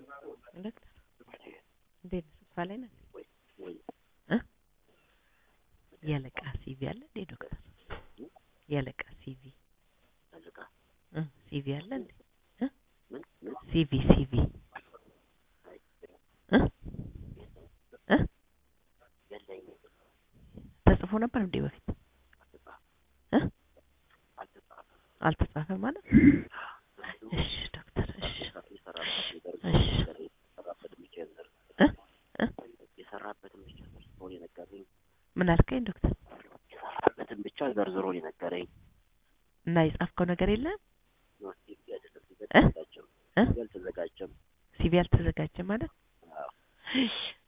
ዶክተር እንዴት ነህ? ስብሰባ ላይ ነህ? ወይ ወይ እ የአለቃ ሲቪ አለ እንዴ ዶክተር? የአለቃ ሲቪ አለቃ እ ሲቪ አለ እንዴ? ምን ምን ሲቪ ሲቪ እ እ የለኝም ተጽፎ ነበር እንዴ በፊት እ አልተጻፈም አልተጻፈም ማለት እሺ ዶክተር እሺ የሰራበት ነገር እሺ የሰራበት ብቻ ዘር እ እ የሰራበትን ብቻ ዘርዝሮ የነገረኝ ምን አልከኝ ዶክተር? የሰራበትን ብቻ ዘርዝሮ የነገረኝ እና የጻፍከው ነገር የለም ነው ሲቪ አይደለም እ አልተዘጋጀም እ አልተዘጋጀም ሲቪ አልተዘጋጀም ማለት አዎ እሺ